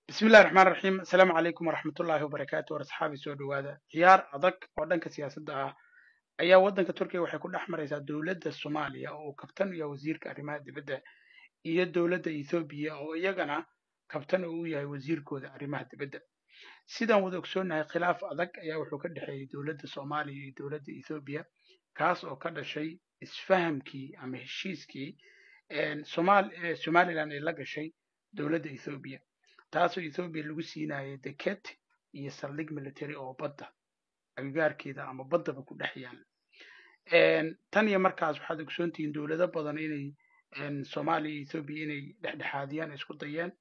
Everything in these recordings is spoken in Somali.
bismillahi raxmaan raxiim asalaamu calaykum waraxmatullaahi wabarakaatu war asxaabi soo dhowaada ciyaar adag oo dhanka siyaasadda ah ayaa waddanka turkiga waxay ku dhex maraysaa dowladda soomaaliya oo uu kabtan u yahay wasiirka arrimaha dibadda iyo dowladda ethoobiya oo iyagana kabtan uu yahay wasiirkooda arrimaha dibadda sidaan wada ogsoonnahay khilaaf adag ayaa wuxuu ka dhexeeyey dowladda soomaaliya iyo dowladda ethoobiya kaas oo ka dhashay isfahamkii ama heshiiskii somalilan ay la gashay dowladda ethoobiya taasoo ethoobiya lagu siinayay deked iyo saldhig military oo badda agagaarkeeda ama baddaba ku dhex yaal tan iyo markaas waxaad ogsoontihiin dowlado badan inay soomaaliya iyo ethoobiya inay dhexdhexaadiyaan isku dayeen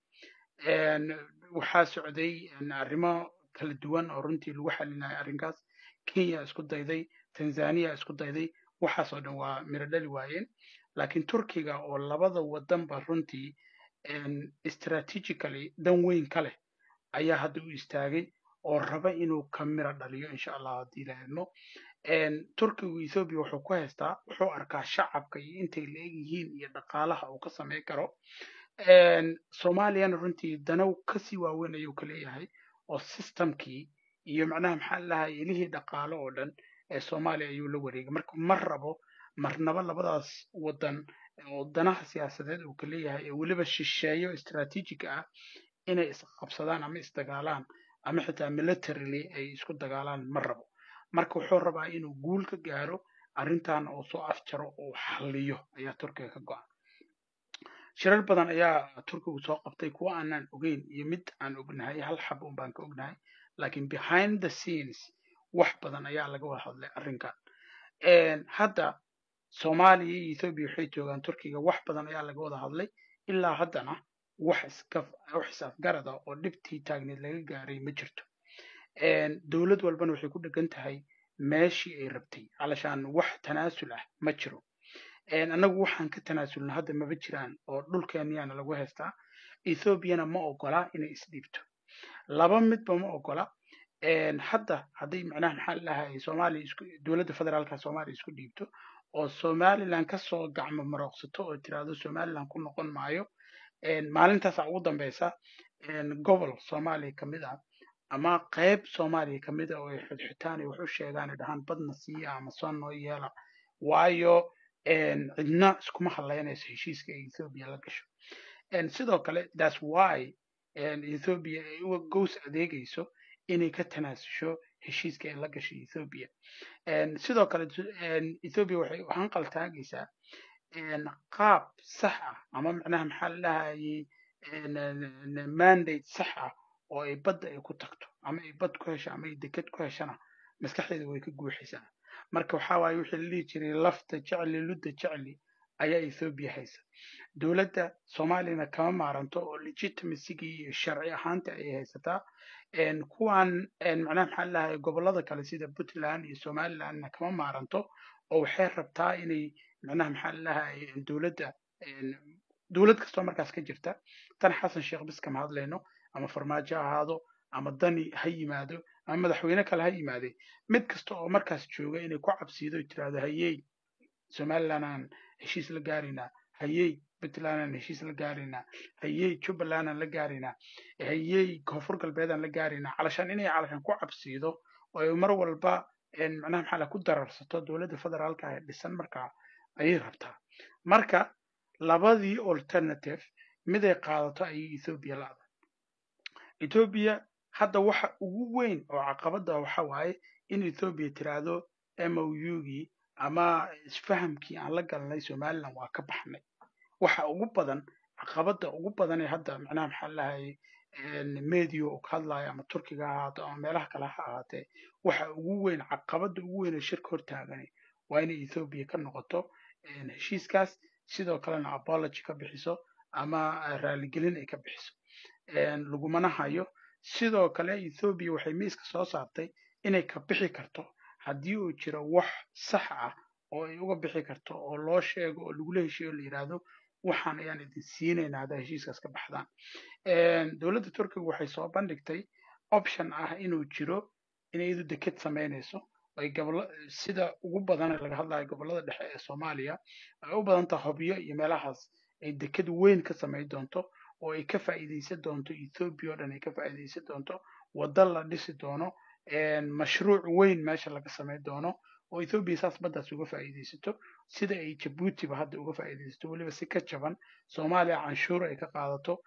waxaa socday arrimo kala duwan oo runtii lagu xalinayo arrinkaas kenya isku dayday tanzania isku dayday waxaasoo dhan waa miro dhali waayeen laakiin turkiga oo labada wadanba runtii strategically dan weyn ka leh ayaa hadda u istaagay oo raba inuu ka miro dhaliyo insha allah haddii la eegno turkigu ethoobiya wuxuu ku haystaa wuxuu arkaa shacabka iyo intay la eg yihiin iyo dhaqaalaha uu ka samayn karo soomaaliyana runtii danow kasii waaweyn ayuu ka leeyahay oo systemkii iyo macnaha maxaa lahay ilihii dhaqaalo oo dhan ee soomaaliya ayuu la wareegay marka mar rabo marnaba labadaas wadan oo danaha siyaasadeed uu ka leeyahay ee weliba shisheeyo strategic ah inay isqabsadaan ama isdagaalaan ama xitaa militarily ay isku dagaalaan ma rabo marka wuxuu rabaa inuu guul ka gaaro arrintan oo soo afjaro oo xalliyo ayaa turkiga ka go-an shirar badan ayaa turkigu soo qabtay kuwa aanaan ogeyn iyo mid aan ognahay hal xab un baan ka ognahay laakiin behind the scenes wax badan ayaa laga wada hadlay arrinkan hadda soomaaliya iyo ethoobiya waxay joogaan turkiga wax badan ayaa laga wada hadlay ilaa haddana wax wax is-afgarada oo dhibtii taagneed laga gaaray ma jirto dowlad walbana waxay ku dhegan tahay meeshii ay rabtay calashaan wax tanaasul ah ma jiro annagu waxaan ka tanaasulna hadda maba jiraan oo dhulkeenyaana lagu haystaa ethoobiana ma ogola inay isdhiibto laba midba ma ogola hadda hadday macnaha maxaa lahay soomaaliya isku dowladda federaalka soomaaliya isku dhiibto oo somaliland kasoo gacmo marooqsato oo tiraahdo somaliland ku noqon maayo maalintaasa ugu dambeysa gobol soomaaliya kamid ah ama qayb soomaaliya kamid ah oo ay xudxitaan ay wax u sheegaan ay dhahaan badna siiya ama soo noo yeela waayo cidna iskuma hadlaynayso heshiiska ay ethoobia la gasho sidoo kale thats why ethoobia ay uga gows adeegayso inay ka tanaasusho heshiiska ay la gashay ethoobia sidoo kale ethoobia waxay hanqal taagaysaa qaab sax ah ama macnaha maxaa la dhahayay mandate sax ah oo ay badda ay ku tagto ama ay bad ku hesho ama ay deked ku heshana maskaxdeeda way ka guuxaysaa marka waxaa waaye wixii la dhihi jiray lafta jecli ludda jecli ayaa ethoobia haysa dowladda soomaaliyana kama maaranto oo legitimacyigii iyo sharci ahaanta ay haysataa kuwan macnaha maxaa lahay gobollada kale sida puntland iyo somalilandna kama maaranto oo waxay rabtaa inay macnaha maxaa lahay dowladda dowlad kastoo markaas ka jirta tan xasan sheekh bis kama hadlayno ama farmaajo ha ahaado ama dani ha yimaado ama madaxweyne kale ha yimaade mid kasta oo markaas jooga inay ku cabsiido tiraahdo hayey somalilandaan heshiis la gaaraynaa hayey puntlandaan heshiis la gaaraynaa hayey jubbalandaan la gaaraynaa hayey koonfur galbeedaan la gaaraynaa calashaan inay calashaan ku cabsiido oo ay mar walba macnaha maxaa la ku dararsato dowladda federaalka ee dhisan markaa ayay rabtaa marka labadii alternative miday qaadato ayay ethoobia la-da ethoobia hadda waxa ugu weyn oo caqabada waxa waaye in ethoobia tiraahdo mougii ama isfahamkii aan la galnay somaliland waa ka baxnay waxa ugu badan caqabada ugu badan ee hadda macnaha maxaa lahay media uu ka hadlayo ama turkiga ha ahaato ama meelaha kale ha ahaatee waxa ugu weyn caqabada ugu weyn ee shirka hortaagani waa inay ethoobia ka noqoto heshiiskaas sidoo kalena apology ka bixiso ama raaligelin ay ka bixiso lagumana hayo sidoo kale ethoobia waxay miiska soo saartay inay ka bixi karto haddii uu jiro wax sax ah oo ay uga bixi karto oo loo sheego oo lagula heshiyo la yidhaahdo waxaan ayaan idin siinaynaa haddaa heshiiskaas ka baxdaan dowladda turkiga waxay soo bandhigtay option ah inuu jiro inay iyadu deked samaynayso ay gobollo sida ugu badan laga hadlayo gobollada dhexe ee soomaaliya ay u badan tahay hobyo iyo meelahaas ay deked weyn ka samayn doonto oo ay ka faa'iidaysan doonto ethoobia oo dhan ay ka faa'iidaysan doonto waddo la dhisi doono mashruuc weyn meesha laga samayn doono oo ethoobia saas baddaas uga faa'iidaysato sida ay jabuutiba hadda uga faa'iidaysato weliba si ka jaban soomaaliya canshuur ay ka qaadato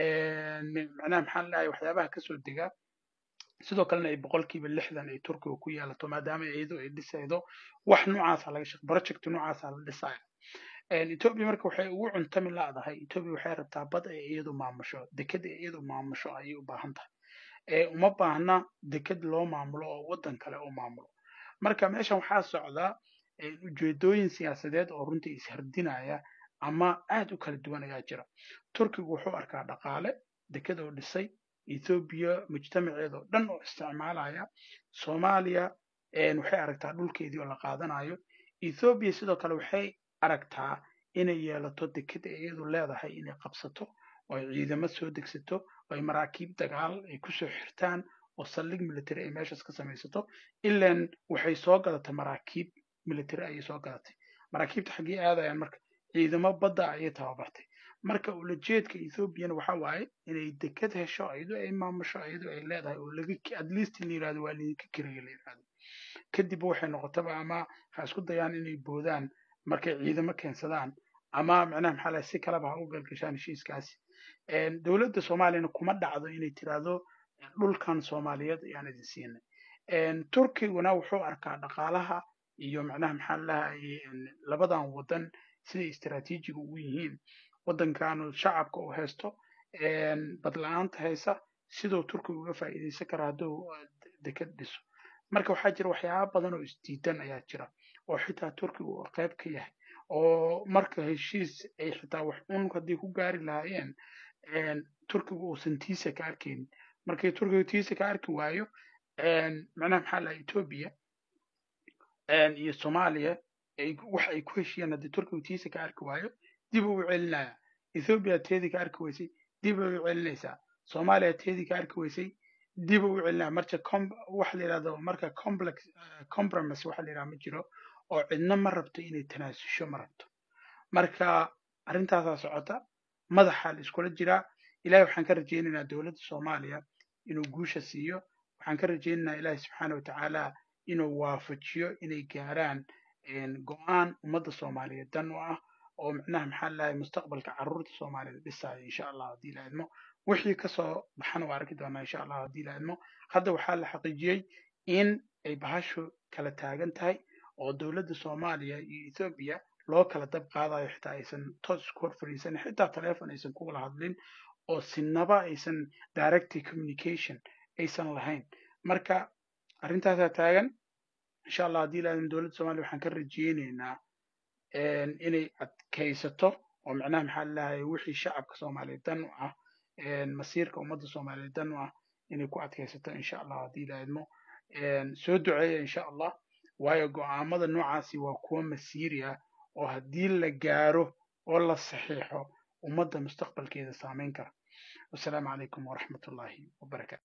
macnaha maxaan leeyahay waxyaabaha kasoo dega sidoo kalena ay boqolkiiba lixdan ay turkiga ku yeelato maadaama iyadu ay dhisaydo wax noocaasa laga shaq project noocaasa la dhisaya ethoobia marka waxay ugu cuntami laadahay ethoobia waxay rabtaa bad ay iyadu maamusho deked ay iyadu maamusho ayay u baahan tahay uma baahna deked loo maamulo oo waddan kale u maamulo marka meeshan waxaa socda ujeedooyin siyaasadeed oo runtii ishardinaya ama aad u kala duwan ayaa jira turkigu wuxuu arkaa dhaqaale deked oo dhisay ethoobiya mujtamaceeda oo dhan oo isticmaalaya soomaaliya waxay aragtaa dhulkeedii oo la qaadanayo ethoobiya sidoo kale waxay aragtaa inay yeelato deked ay iyadu leedahay inay qabsato oo ay ciidamo soo degsato oo ay maraakiib dagaal ay kusoo xirtaan oo saldhig military ay meeshaas ka samaysato ilan waxay soo gadatay maraakiib military ayay soo gadatay maraakiibta xaggee aadayaan marka ciidamo badda ayay tababartay marka ulajeedka ethoobiana waxa waaye inay deked hesho iyadoo ay maamusho iyadoo ay leedahay oo laga at least la yirahdo waa lidinka kiraya la yirahdo kadib waxay noqotaba ama ha isku dayaan inay boodaan markay ciidamo keensadaan ama macnaha maxaa lahay si kaleba ha u galgashaan heshiiskaasi dowladda soomaaliyana kuma dhacdo inay tiraahdo dhulkan soomaaliyeed ayaan idin siinay turkiguna wuxuu arkaa dhaqaalaha iyo macnaha maxaa lahay labadan waddan siday istaraatiijiga ugu yihiin waddankanu shacabka uu haysto badla-aanta haysa siduu turkiga uga faa'iidaysan kara hadduu deked dhiso marka waxaa jira waxyaaba badan oo isdiidan ayaa jira oo xitaa turkiga uu qayb ka yahay oo marka heshiis ay xitaa wax un haddii ku gaari lahaayeen turkiga uusan tiisa ka arkaynin markay turkiga tiisa ka arki waayo macnaha maxaa laha etoobiya iyo soomaaliya wax ay ku heshiyeen haddii turkiga tiisa ka arki waayo dib uu celinaya ethoobia teedii ka arki weysay dib ay u celinaysaa soomaaliya teedii ka arki weysay dib u celinaya marka waxa la yidhahdo marka complex compromise waxa la yidhahdo ma jiro oo cidna ma rabto inay tanaasusho ma rabto marka arrintaasaa socota madaxa la iskula jiraa ilahay waxaan ka rajaynaynaa dowladda soomaaliya inuu guusha siiyo waxaan ka rajaynaynaa ilaahi subxaana watacaala inuu waafajiyo inay gaaraan go-aan ummadda soomaaliyeed dan u ah oo macnaha maxaa lahay mustaqbalka carruurta soomaaliyed dhisaayo insha allah haddii la idmo wixii kasoo baxana waa arki doonaa insha allah haddii la idmo hadda waxaa la xaqiijiyey in ay bahashu kala taagan tahay oo dowladda soomaaliya iyo ethoobiya loo kala dab qaadayo xitaa aysan toos isku hor fadhiisanin xitaa telephone aysan ku wada hadlin oo sinaba aysan direct communication aysan lahayn marka arrintaasaa taagan insha allah haddii la idmo dowladda soomaaliya waxaan ka rajeyneynaa inay adkaysato oo macnaha maxaa lalahay wixii shacabka soomaaliyeed dan u ah masiirka ummadda soomaaliyeed dan u ah inay ku adkaysato insha allah haddii la idmo soo duceeya insha allah waayo go'aamada noocaasi waa kuwo masiiri ah oo haddii la gaaro oo la saxiixo ummadda mustaqbalkeeda saameyn kara wasalaamu calaykum waraxmat ullaahi wabarakatu